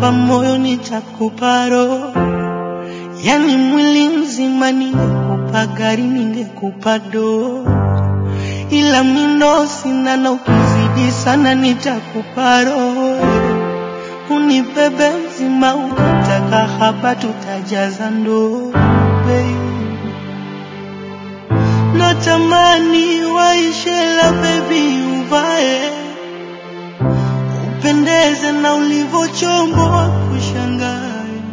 ningekupa moyo nitakupa roho, yani mwili mzima. Ningekupa gari, ningekupa doo, ila mindo sina, na ukizidi sana nitakupa roho. Unibebe mzima, ukitaka haba tutajaza ndoo, baby. Natamani waishe la baby, uvae upendeze na ulivyochomboa kushangae.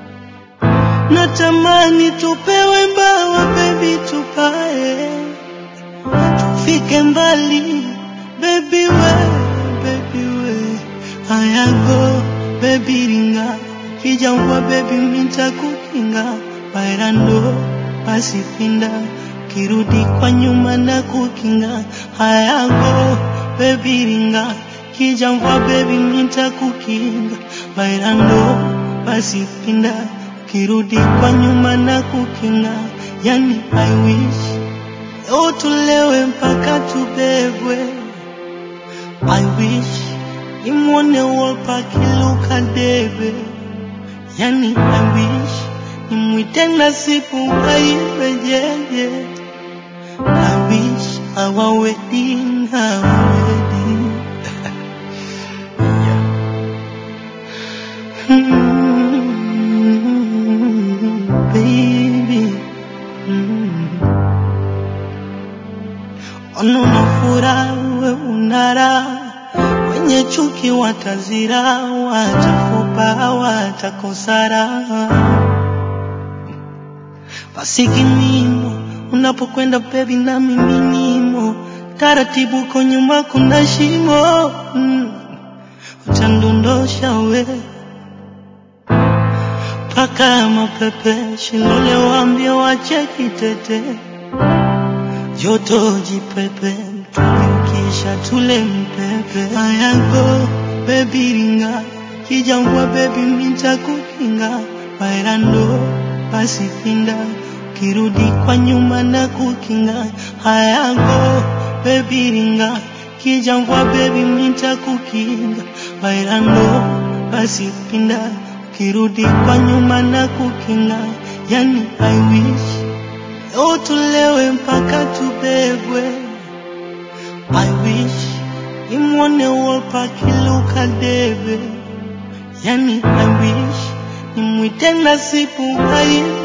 Natamani tupewe mbawa baby, tupae tufike mbali baby we, baby we ayago baby ringa kijangwa baby minta kukinga bairando pasipinda kirudi kwa nyuma na kukinga hayago baby ringa kijangwa baby minta kukinga bairando pasipinda kirudi kwa nyuma na kukinga yani I wish leo tulewe mpaka tubebwe I wish nimwone Wolper kiluka debe yani I wish nimwite Nasibu airejeje I wish our wedding, our wedding. Mm, baby. Mm. Ono na furaha we unara, wenye chuki watazira, watafupa watakosara. Basi kinimo unapokwenda baby, na mimi nimo taratibu, kwa nyuma kuna shimo mm. utandondosha we paka mapepe shilole, waambie wache kitete joto jipepe, tuliukisha tule mpepe. Ayago baby ringa kijangwa baby minta kukinga bairando basi pinda kirudi kwa nyuma na kukinga. Ayago baby ringa kijangwa baby minta kukinga bairando basi pinda kirudi kwa nyuma na kukinga. Yani I wish leo tulewe mpaka tubebwe. I wish nimwone Wolper kiluka debe, yani I wish nimwite Nasibu aibe